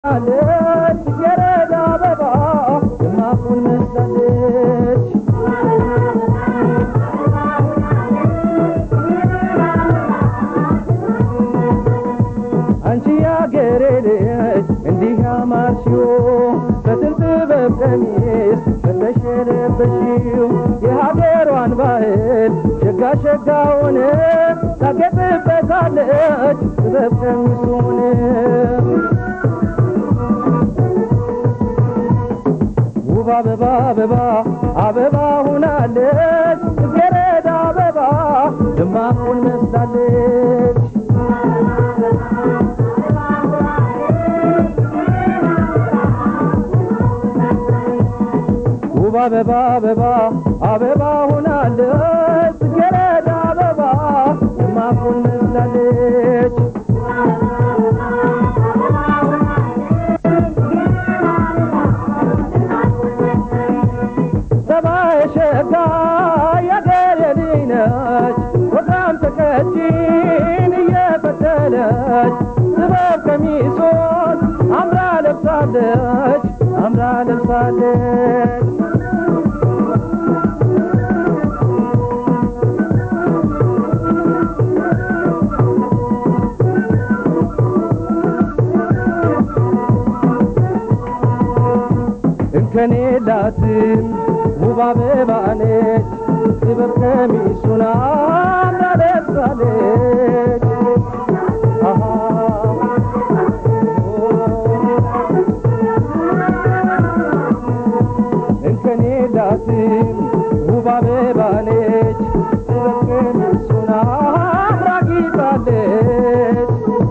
አለች የረዳ አበባ ደማቁን መስላለች አንቺ ያገሬ ልጅ እንዲህ ያማርሽው በጥልፍ በቀሚስ ፈተሽ የለበሽው የሀገሯን ባህል ሸጋ ሸጋውን ታጌጥበታለች ጥበብ ቀሚሱን ውብ አበባ አበባ አበባ ሁናለች ጽጌረዳ አበባ ደማቁን መስላለች ውብ አበባ አበባ አበባ ሁናለች ጽጌረዳ አበባ ደማቁን መስላለች ሰማይ ሸጋ ያገሬ ልጅ ነች ወጣም ተቀጭን እየፈተለች ጥበብ ቀሚሶን አምራ ለብሳለች አምራ ለብሳለች እንከኔ ላትም ውብ አበባ ነች ጥበብ ቀሚሱን አምራ ለብሳለች አሃ እንከኔ ላትም ውብ አበባ ነች ጥበብ ቀሚሱን አምራ ጊጣለች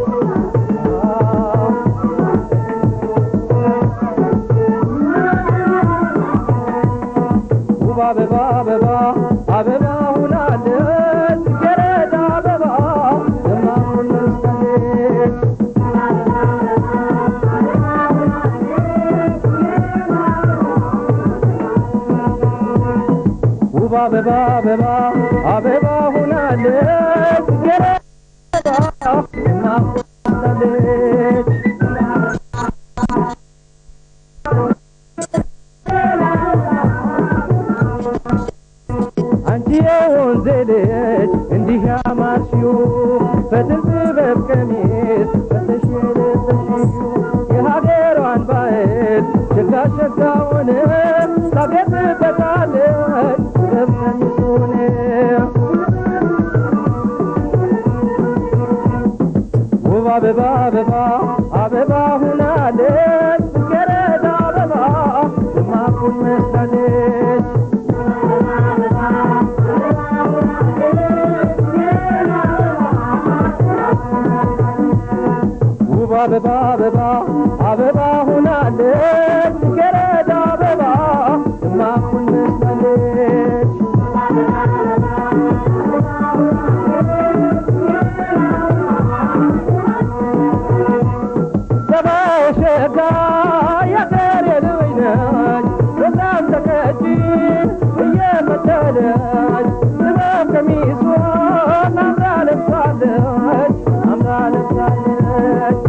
ውብ አበባ አበባ አበባ ሁናለች ገረዳ አበባ ደማቁን መስላለች ውብ አበባ አበባ አበባ ሁናለች ገረዳ ደማቁን መስላለች አንቺ የወንዜ ልጅ እንዲህ ያማርሽው በጥልፍ ጥበብ ቀሚስ ፈተሽ የለበሽው የሀገሯን ባህል ሸጋ ሸጋውን ታጌጥበታለች ጥበብ ቀሚሱን ውብ አበባ አበባ አበባ ሁናለች ጽጌረዳ አበባ ደማቁን መስላለች ውብ አበባ አበባ አበባ ሁናለች ጽጌረዳ አበባ ደማቁን መስላለች ሰማይ ሸጋ ያገሬ ልጅ ነች በጣም ተቀጭን እየመሰለች ጥበብ ቀሚሷን አምራ ለብሳለች አምራ ለብሳለች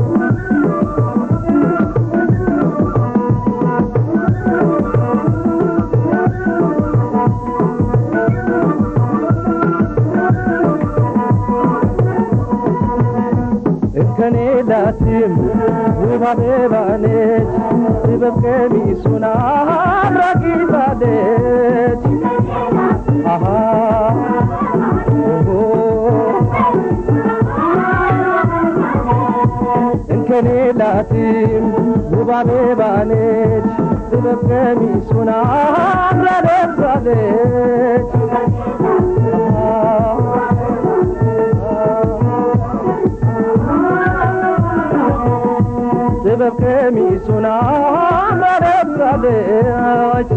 እከኔ ላትም ውብ አበባ ነች ጥበብ ቀሚሱን አምራ ጊጣለች አሃ ኦሆ እንከኔ ላትም ውብ አበባ ነች ጥበብ ቀሚሱን አምራ ለብሳለች ጥበብ ቀሚሱን አምራ ለብሳለች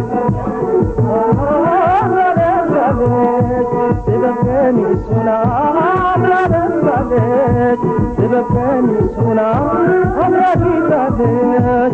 አምራ ለብሳለች ጥበብ ቀሚሱን አምራ ለብሳለች ጥበብ ቀሚሱን አምራ ጊጣለች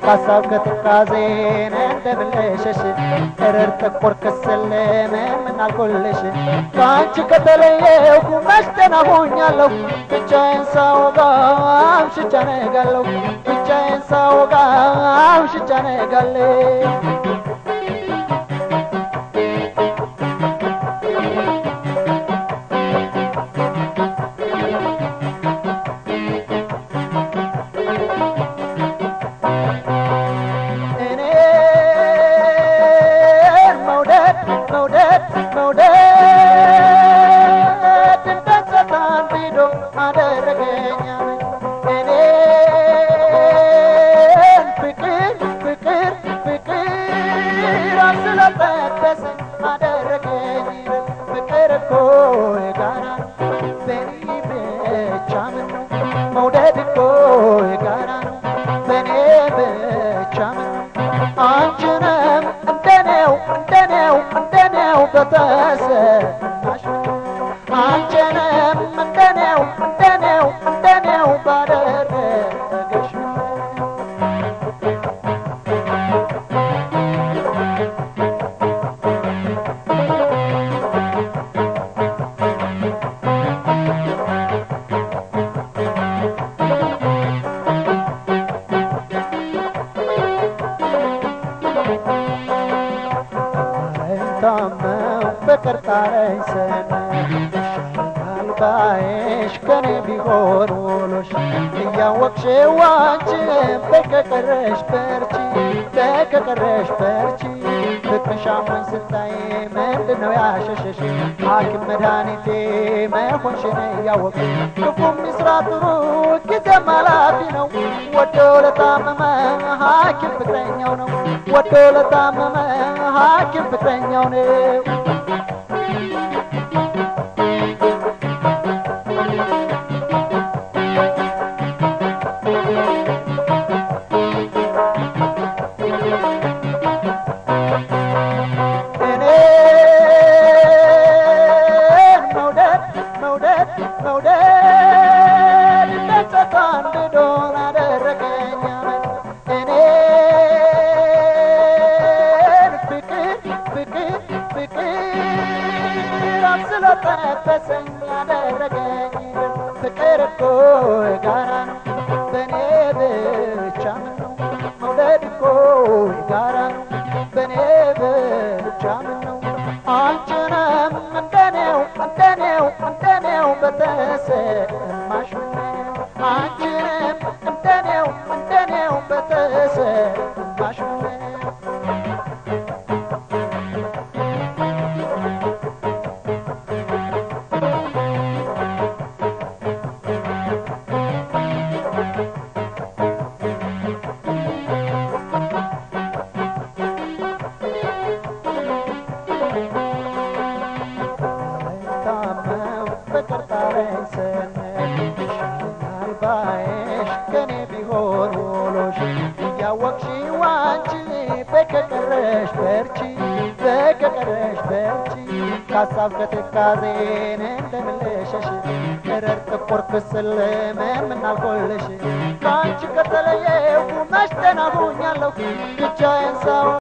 ከሀሳብ ከትካዜን እንደምልሸሽ እረር ጥቁር ክስል ምን አልኩልሽ ከአንቺ ከተለየሁ መች ደህና ሆኛለሁ ብቻዬን ሳወጋ አምሽቻ ነጋለሁ ብቻዬን ሳወጋ አምሽቻ ነጋለሁ እኔን መውደድ መውደድ መውደድ እንደ ሰይጣን ቢዶ አደረገኝ እኔን ፍቅር ፍቅር ፍቅር አስለጠበሰኝ አደረገኝ ፍቅር እኮ የጋራ ነው በኔ ብቻ ምን ነው መውደድ እኮ የጋራ ነው በኔ ብቻ ምን ነው አንቺንም እንደኔው እንደኔው እንደኔው በተሰማሽ አንቺንም እንደኔው እንደኔው እንደኔው ባደረገሽ ታመው ፍቅር ጣለኝ ስምሽ ይሻለኛል ባይሽ ከኔ ቢሆን ውሎሽ እያወቅሽው አንቺም በከቀረሽ በርቺ በከቀረሽ በርቺ ፍቅርሽ አሞኝ ስታይ ምንድነው ያሸሸሽ ሐኪም መድኃኒቴ መሆንሽን እያወቅ ክፉም ይስራ ጥሩ ጊዜም ኃላፊ ነው ወዶ ለታመመ ሐኪም ፍቅረኛው ነው ወዶ ለታመመ ሐኪም ፍቅረኛው ነው እኔን መውደድ መውደድ መውደድ እንደ ሰይጣን ድዶን አደረገኝ እኔን ፍቅር ፍቅር ፍቅር አስለጠበሰኝ አደረገኝ ፍቅር እኮ የጋራ ነው በእኔ ብቻ ምን ነው መውደድ እኮ የጋራ ነው በእኔ ብቻ ምን ነው አንቺንም እንደኔው እንደኔው እንደኔው በተሰማሽ ምነው አንቺንም እንደኔው እንደኔው በተሰማሽ ምነው ታመው ፍቅር ጣለኝ ስንል ይሻለኛል ባይሽ ከኔ ቢሆን ውሎሽ እያወቅሽው አንቺ በከቀረሽ በርቺ በከቀረሽ በርቺ ከሀሳብ ከትካዜን እንደምልሸሽ እረር ጥቁር ክስል ምን አልኮልሽ ከአንቺ ከተለየሁ መች ደህና ሆኛለሁ ብቻዬን ሳወ